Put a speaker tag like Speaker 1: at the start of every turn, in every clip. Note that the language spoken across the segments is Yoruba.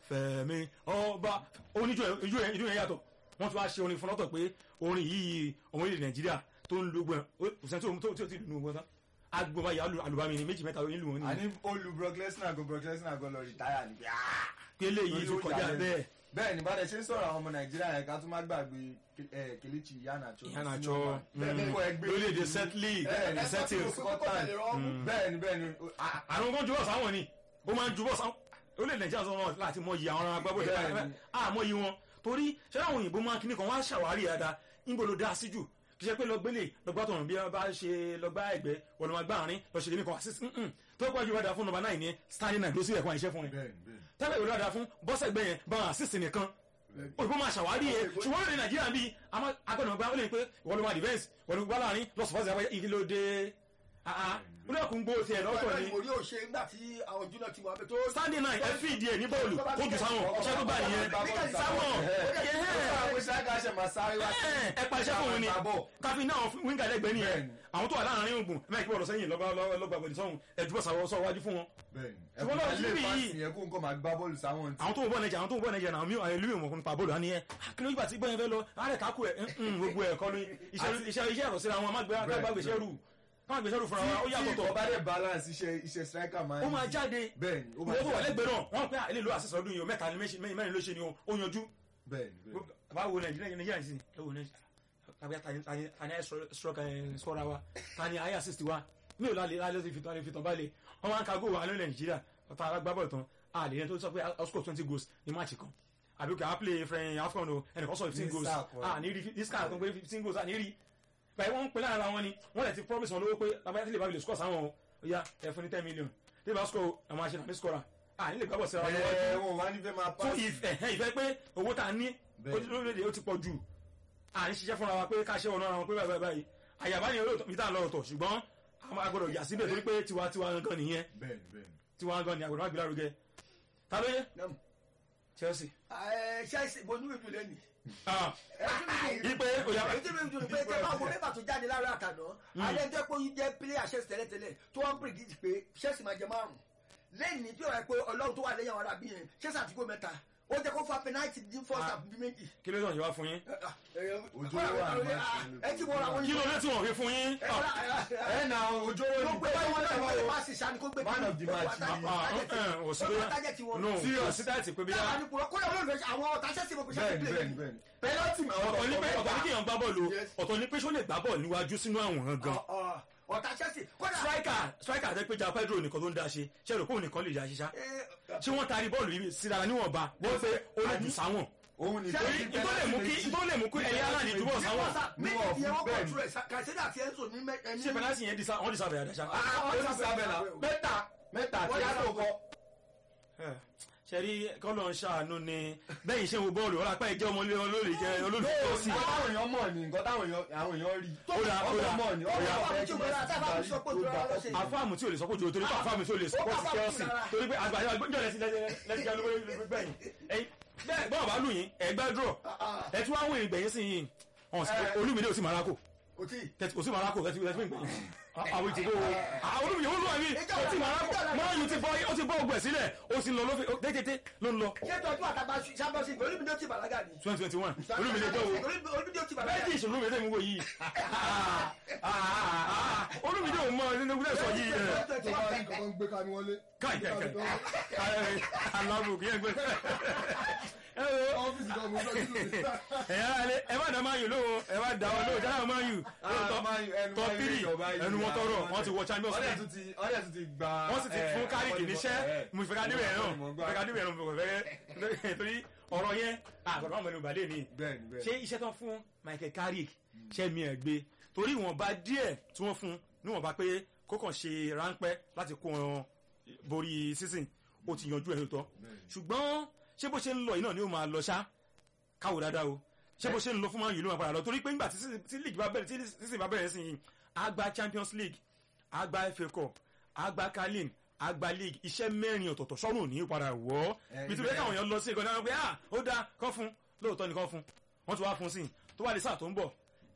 Speaker 1: fẹ̀mí ọba oníjó yẹn ijó yẹn ijó yẹn yàtọ̀ wọ́n tún wá ṣe orin fún lọ́tọ̀ pé orin yìí ọmọ orílẹ̀ nàìjíríà tó ń lo gbọ́n òsèǹtì tó tí ò ti dùn ún gbọ́n tán agbóba yà alùbami ni méjì mẹ́ta nílùú wọn ni
Speaker 2: àní olú Brock Lesnar go Brock Lesnar go lọ rìtáyà ni
Speaker 1: pé eléyìí tó kọjá bẹ́ẹ̀
Speaker 2: bẹ́ẹ̀ ni bàdẹ ṣe ń sọ̀rọ̀ àwọn ọmọ nàìjíríà yẹn ká tún má gbàgbé eh, Kelechi Iheanacho
Speaker 1: Iheanacho,
Speaker 2: bẹ́ẹ̀ ni kò ẹgbẹ́
Speaker 1: lórílẹ̀‐èdè Setley
Speaker 2: bẹ́ẹ̀ ni
Speaker 1: Settles
Speaker 2: Scotland bẹ́ẹ̀ ni bẹ́ẹ̀ ni ah,
Speaker 1: àwọn kan jubọ̀ sáwọn ni ó máa ń jubọ̀ sáwọn orílẹ̀ nàìjíríà sọ wọn láti mọ iye àwọn agbábọ́ọ̀lù
Speaker 2: Bẹ́ẹ̀ni.
Speaker 1: àmọ́ iye wọn torí ṣé àwọn òyìnbó máa kíní kan wọ́n á ṣàwárí dáadáa níbo ló dá sí jù kì í ṣe pé lọgbélé lọgbà tọrùn bí wọn bá ṣe lọgbà ẹgbẹ́ wọn lọ máa gbá àárín lọ ṣe kíní kan assist mm-mm. tó pọ̀ jù wọ́n dáa fún nọ́mbà náà ní standing nine ló sì ẹ̀kọ́ àìṣẹ́ fún ni
Speaker 2: bẹ́ẹ̀ ni bẹ́ẹ̀ ni
Speaker 1: tẹ́lẹ̀ ìwé dáa fún bọ́sẹ̀ gbẹ́ yẹn bá wọn assist nìkan òyìnbó máa ṣàwárí yẹn ṣùgbọ́n lórí nàìjíríà bíi agbọ́dọ̀ gbá ó lè pé ìwọ́n ló máa defence wọ́n ló gbá láàrin lọ́sọ̀fọ́sẹ̀ ìkìlódé olóòkùn gbó tiẹ̀ lọ́tọ̀ ni
Speaker 3: mo rí òṣè nígbà tí àwọn júnior ti wà bẹ tó.
Speaker 1: standing nine ẹ fi ìdí ẹ ní bọ́ọ̀lù kó jù sáwọn iṣẹ́ tó gbà nìyẹn sáwọn
Speaker 2: àwọn ìṣáájú àṣẹ máa sáré wá sí
Speaker 1: ẹ pa iṣẹ́ fún òun ni
Speaker 2: Àbọ̀.
Speaker 1: káfí náà wíńgà lẹ́gbẹ̀ẹ́ nìyẹn
Speaker 2: Bẹ́ẹ̀ni.
Speaker 1: àwọn tó wà láàrin ogun ẹ máa kí wọ́n lọ sẹ́yìn lọ́gbà lọ́gbà pẹ̀lú sọ́hun ẹ jùbọ̀ sàwọ́ sọ wájú fún wọn.
Speaker 2: bẹ́ẹ̀ ni
Speaker 1: Ṣùgbọ́n lọ́wọ́
Speaker 2: ẹ̀kọ́ ilé
Speaker 1: síbí yìí-
Speaker 2: ìfàsì yẹn kó nǹkan máa gbá bọ́ọ̀lù sáwọn tí
Speaker 1: àwọn tó ń bọ̀ nàìjíríà àwọn tó ń bọ̀ nàìjíríà náà mi ò ìlú ìwọ̀n nípa bọ́ọ̀lù á ní ẹ kí ló yípa tí gbọ́n yẹn fẹ́ lọ àárẹ̀ kákú ẹ̀ gbogbo ẹ̀ kọ́ ni iṣẹ́ iṣẹ́ iṣẹ́ ẹ̀rọ síra wọn má gbé ká gbèsè rù ká gbèsè rù fúnra wa ó yàtọ̀
Speaker 2: tí
Speaker 1: tọ̀
Speaker 2: ọba dẹ̀ balance iṣẹ́ iṣẹ́ striker máa
Speaker 1: ó máa jáde
Speaker 2: bẹ́ẹ̀ ni ó máa
Speaker 1: ìwọ́n tó wà
Speaker 2: jáde
Speaker 1: lẹ́gbẹ̀ẹ́ náà wọ́n pẹ́ ilé ìlú àṣìṣe ọdún yìí o mẹ́ta ni méjì- mẹ́rin ló ṣe ni o ó yanjú
Speaker 2: bẹ́ẹ̀ ni bẹ́ẹ̀ ni.
Speaker 1: báwo nàìjíríà nàìjíríà sí ẹ wò nàìjíríà tàbí tani tani tani ẹ sọ̀rọ̀ ẹ sọra wa tani ayé assist wa mi ò lálẹ́ lálẹ́ ti fi tán fi tán báyìí wọ́n máa ń ka góò wà lórí nàìjíríà ọ̀tá alágbábọ̀ tán a lè yẹn tó sọ pé ó score twenty goals ní máàcì kan àbí kò á play friend afcon o ẹnìkan sọ fifteen
Speaker 2: Ní
Speaker 1: goals
Speaker 2: sáà kan.
Speaker 1: a ní rí ní sáà kan pé fifteen goals a ní rí báyìí wọ́n ń pè lára wọn ni wọ́n lè ti promise wọn lówó pé lábáyá tí lè bá lè score sáwọn o ó yá ẹ fún ní ten million tí lè bá score àwọn àṣẹ nàbí scorer a ní lè gbábọ̀ sí ara wọn níwájú
Speaker 2: ẹ wọn wá nífẹ̀ẹ́ máa
Speaker 1: fún
Speaker 2: pass
Speaker 1: ìfẹ́ ẹ̀ ìfẹ́ pé owó tá a ní
Speaker 2: Bẹ́ẹ̀ni.
Speaker 1: lórílẹ̀-èdè ó ti pọ̀ jù à ń ṣiṣẹ́ fúnra wa pé ká ṣe ọ̀nà ara wọn pé báyìí báyìí àyàbá ni olóòtú peter lọ́rọ̀tọ̀ ṣùgbọ́n àwọn agbọ́dọ̀ yà síbẹ̀ torí pé tiwa tiwa gan nìyẹn
Speaker 2: bẹ́ẹ̀ ni bẹ́ẹ̀ ni.
Speaker 1: tiwa gan ni agbọ́dọ̀ má gbé lárugẹ ta ló yẹ
Speaker 3: Nam.
Speaker 1: chelsea
Speaker 3: ẹ ṣẹ́ẹ̀sì mo ní ìdúlẹ̀ nì.
Speaker 1: ah ipe òyà
Speaker 3: èyí tí mi dùn pé tẹ bá wo mẹ́fà tó jáde lára àtàná alẹ́ jẹ́ pé ó jẹ́ pílẹ̀ àṣẹ́sì tẹ́lẹ̀tẹ́lẹ̀ tó wọ́n ń predict pé ṣẹ́ẹ̀sì máa jẹ márùn-ún lẹ́yìn tí ó rẹ̀ pé ọlọ́run tó wà lẹ́yìn àwọn arábí yẹn ṣẹ́ẹ̀sì àti gó mẹ́ta ó jẹ́ kó fa penalty dín first half bí méjì.
Speaker 1: kí ló dàn yín wá fún yín
Speaker 2: Ojú ló wà ní match
Speaker 3: ẹ ti wọra wọn
Speaker 1: kí ló dé tí wọ́n fi fún yín
Speaker 2: ẹ na ojú owó
Speaker 3: ló
Speaker 2: ní
Speaker 3: gbé báyìí wọn náà wọ́n lè má sì sani kó gbé
Speaker 2: Man of the match ni.
Speaker 1: ò sí bóyá no kò sí táyà tí pé bí
Speaker 3: náà
Speaker 1: yá
Speaker 3: ní kúrò kó lọ́wọ́ lọ́wọ́ àwọn ọ̀tá ṣẹ́ẹ̀sì mo kò ṣe
Speaker 2: bẹ́ẹ̀ ni bẹ́ẹ̀ ni bẹ́ẹ̀ ni. penalty ma
Speaker 1: ọ̀tọ̀ ní pé ọ̀tọ̀ ní kéèyàn gbá bọ́ọ̀lù
Speaker 3: Yes.
Speaker 1: ọ̀tọ̀ ní pé ṣó lè gbá bọ́ọ̀lù níwájú sínú àwòrán gan
Speaker 3: ọ̀tá ṣẹ́ẹ̀sì kódà
Speaker 1: striker striker àti péjà pedro nìkan ló ń dá ṣe ṣe rò pé òun nìkan lè dá ṣiṣá ṣé wọ́n taari bọ́ọ̀lù yìí síra níwọ̀nba bó pé ó lè jù sáwọn
Speaker 2: òun ni
Speaker 3: Torí
Speaker 2: torí
Speaker 1: ìtò lè mú kí ìtò lè mú kí ẹ̀yà aláàdì túbọ̀ sáwọn
Speaker 3: méjì
Speaker 2: Níwọ̀n
Speaker 3: tí
Speaker 2: fún
Speaker 3: wọ́n
Speaker 2: bẹ́ẹ̀
Speaker 3: kọ̀ọ̀tù rẹ̀ kàṣẹ́dà àti ẹ̀ńsò ní mẹ́- ẹni
Speaker 1: ṣé penalty yẹn disa wọ́n disa bẹ̀rẹ̀ àdáṣá.
Speaker 2: ó ti sábẹ̀ la mẹ́ta mẹ́ta tí a tó kọ́
Speaker 1: ṣe rí kọ́lọ̀ ń ṣàánú ni bẹ́ẹ̀ ṣe wo bọ́ọ̀lù ọ̀la pẹ́ ìjẹ́ ọmọ ilé olóòlì jẹ́ olólùfẹ́ tó sì.
Speaker 2: nǹkan táwọn èèyàn mọ̀ ni nǹkan táwọn èèyàn àwọn èèyàn rí
Speaker 1: Ó dà, ó dà.
Speaker 2: ọmọ mọ̀ ni
Speaker 3: Ó
Speaker 2: ọmọ
Speaker 3: dà,
Speaker 2: ọ̀fẹ́
Speaker 3: tí ó gbéra, tí a bá fi sọ pé òjò ara lọ ṣe.
Speaker 1: àfáàmù tí o lè sọ pé jòrò torí pé àfáàmù tí o lè sọ pé
Speaker 3: Ó bá
Speaker 1: Chelsea
Speaker 3: bá bá
Speaker 1: torí pé àgbàjọ àgbẹjọ lẹsí lẹsí jẹ olówó gbẹ̀yìn ẹ̀yin bẹ́ẹ̀ bọ́ọ̀ bá lù yín ẹgbẹ́ dúró ẹ tí wọ́n wọ ìgbẹ̀yìn sí yìí olúmídé ò sí marako
Speaker 3: kò tí
Speaker 1: kò sí marako ẹ ti ẹ ti gbẹ̀yìn àwọn ìtìbó àwọn olúmídé wọn lù wá mí kò sí marako máa yù ti bọ́ ó ti bọ́ ọgbẹ̀ sílẹ̀ ó sì ń lọ lófin tètè ló ń lọ
Speaker 3: ṣé tọ́jú àtàgbà champions league olúmídé ó ti bàlágà ni.
Speaker 1: twenty twenty one olúmídé tó wo
Speaker 3: olúmídé ó ti bàlágà
Speaker 1: méjì ìṣòro mi lè mú wo yìí olúmídé ò mọ nínú ilé sọ yìí ẹ
Speaker 4: tó bá rí nǹkan tó ń gbé ká ní wọlé.
Speaker 1: káì káì káì alábùkù yẹn gbé ẹ wo
Speaker 4: ọ́fíìsì kan mo fẹ́ kí ló dé.
Speaker 1: ẹ yára lé ẹ má dá máa yù lóhùn ẹ má dá wọn lóhùn jáde àwọn máa yù top three ẹnu wọn tọrọ wọn ti wọ champions
Speaker 2: ọdẹ
Speaker 1: league
Speaker 2: tún ti ọdẹ tún ti gba
Speaker 1: wọ́n sì ti fún kárìkì níṣẹ́ mo fẹ́ ká níbẹ̀ náà mo fẹ́ ká níbẹ̀ náà mo fẹ́ torí ọ̀rọ̀ yẹn àgbàdo àwọn ọmọ ìbàdàn ni
Speaker 2: bẹ́ẹ̀ni bẹ́ẹ̀ni
Speaker 1: ṣé iṣẹ́ tán fún Michael Carrick ṣe mi ẹ̀ gbé torí ìwọ̀nba díẹ̀ tí wọ́n fún níwọ̀nba pé kó kàn ṣe ráńpẹ́ láti kó wọn borí season ó ti yanjú ẹ̀ lóòótọ́ ṣùgbọ́n ṣé bó ṣe ń lọ yìí náà ni ó máa lọ ṣá káwò dáadáa o ṣé bó ṣe ń lọ fún Man U ló máa padà lọ torí pé nígbà tí season- tí league bá bẹ̀rẹ̀ tí season bá bẹ̀rẹ̀ sí yìí á gba Champions League á gba FA Cup á gba carling á gba league iṣẹ́ mẹ́rin ọ̀tọ̀ọ̀tọ̀ sọ́run ní padà wọ́
Speaker 2: Eh,
Speaker 1: nítorí káwọn èèyàn lọ sí ìkọ́ni àwọn pé ah ó dáa kọ́ fún lóòótọ́ ni kọ́ fún wọ́n ti wá fún sí i tó wà ní sáà tó ń bọ̀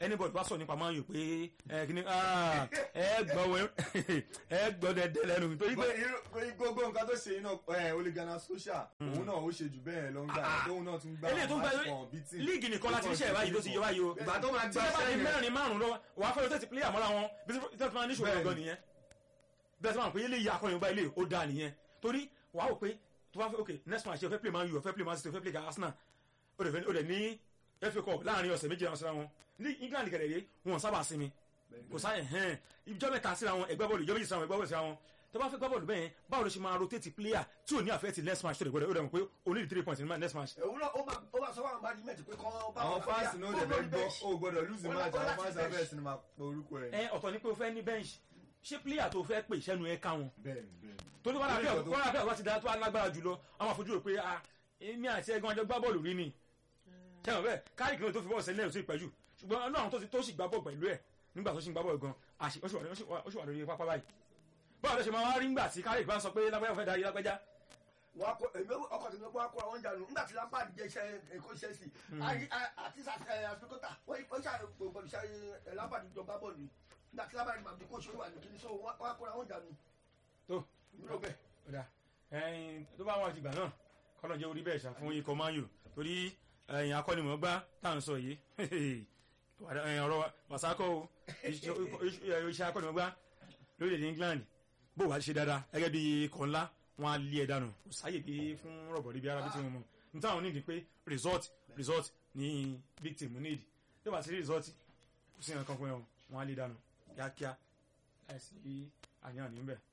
Speaker 1: anybody wá sọ nípa Man U pé ẹ kí ni ah, ẹ gbọ́ wẹ ẹ gbọ́ dẹ́dẹ́ lẹ́nu torí pé
Speaker 2: gbogbo nǹkan tó ṣe iná oligana social òun náà ó ṣe jù bẹ́ẹ̀ lọ ń gbà tóun náà tún gbà
Speaker 1: eléyìí tó ń gba
Speaker 2: match kan beating.
Speaker 1: líìgì nìkan láti ríṣẹ́ báyìí tó ti yọ báyìí o
Speaker 2: ìgbà tó máa
Speaker 1: tí
Speaker 2: gba
Speaker 1: wọ́n bá di
Speaker 2: sẹ́yìn
Speaker 1: mẹ́rin márùn lọ́wọ́ wà á fẹ́ tẹ̀sí player mọ́ra wọn bí tẹ́sí máa ní ṣòro
Speaker 2: Bẹ́ẹ̀ni.
Speaker 1: gan nìyẹn bẹ́ẹ̀ sọ ma pé eléyìí akọni ọba ilé ó dáa nìyẹn torí wàá wò pé tó bá fẹ́ ok next match o fẹ́ play Man U o fẹ́ play Man City o fẹ́ play Arsenal o dẹ̀ fẹ́- o dẹ̀ ní FA Cup láàrin ọ̀sẹ̀ méjì àwọn síra wọn ní England gẹ̀rẹ̀ yé wọn sábà sinmi kò sáyẹn hẹ́n ìjọ mẹ́ta síra wọn ẹgbẹ́ bọ́ọ̀lù ìjọ méjì síra wọn ẹgbẹ́ bọ́ọ̀lù síra wọn tó bá fẹ́ gbá bọ́ọ̀lù bẹ́ẹ̀ báwo ló ṣe máa rotate player tí ò ní affect next match tó lè gbọ́dọ̀ ó dẹ̀ mọ̀ pé o ní three points ní next match
Speaker 3: òun náà ó máa ó máa sọ fún àwọn management pé kán bá
Speaker 2: àwọn
Speaker 3: wọn
Speaker 2: fans náà dẹ̀ fẹ́ gbọ́ o gbọ́dọ̀ lose
Speaker 3: Ó
Speaker 2: match
Speaker 3: lágbọ́
Speaker 2: àwọn
Speaker 3: láti
Speaker 2: fans
Speaker 3: bench.
Speaker 2: abẹ́ẹ̀ sinimá máa pe orúkọ ẹ̀.
Speaker 1: ẹ ọ̀tọ̀ ni pé o fẹ́ ní bench ṣé player tó fẹ́ pè sẹ́nu ẹ ká wọn
Speaker 2: bẹ́ẹ̀ni bẹ́ẹ̀ni.
Speaker 1: torí wọn
Speaker 2: Lórí
Speaker 1: àbí
Speaker 2: nǹkan tó-
Speaker 1: wọn àbí àwọn ti da tó alágbára jùlọ àwọn àfojú rò pé ah èmi àti ẹ̀gbọ́n àjọ gbá bọ́ọ̀lù rí ni sẹ́wọ̀n bẹ́ẹ̀ káàdì kìlọ̀ tó fi bọ́ọ̀lù sẹ́lẹ̀ ò sí ìpẹ́jù ṣùgbọ́n ọlọ́run tó ti tó sì gbá bọ́ọ̀lù pẹ̀lú ẹ̀ nígbà tó sì ń gbá bọ́ọ̀lù gan àṣì ó sì wà- ó sì wà- ó sì wà lórí pápá báyìí báwo ló ṣe máa wá rí ńgbà tí káàdì bá ń sọ pé lágbájá fẹ́ darí lágbájá
Speaker 3: wọn akọ èmi ọkọ tèmi kó akọ àwọn jànú nígbà tí lampard jẹ iṣẹ́ ẹ̀kọ́ iṣẹ́ sí àti àfikọ́tà wọ́n ṣe gbogbo iṣẹ́ lampard jọ gbá bọ́ọ̀lù nígbà tí lampard màmí kó ṣòwò wà ní kíní so wọn akọ àwọn jànú.
Speaker 1: tó
Speaker 3: ìlú bẹ́ẹ̀
Speaker 1: ọ̀dà ẹyin tó bá wọn ti gbà náà kọ́nà jẹ́ orí bẹ́ẹ̀ ṣá fún ikọ̀ Man U torí ẹyin akọ́nimọ̀ọ́gbá tá à ń sọ yìí ẹyin ọ̀rọ̀ wàsákọ̀ o iṣẹ́ iṣẹ́ akọ́nimọ̀ọ́gbá lórílẹ̀‐èdè England bó wàá ṣe dáadáa gẹ́gẹ́ bí ikọ̀ ńlá wọn á lé ẹ dànù kò sáyè bí fún rọ̀bọ̀rí bí arábí tí wọ́n mọ̀ níta àwọn nídìí pé result result ní big team nídìí tó bá ti rí result kò sí nǹkan kan fún ẹ wọn á lé dànù kíákíá láìsí àníyàn níbẹ̀.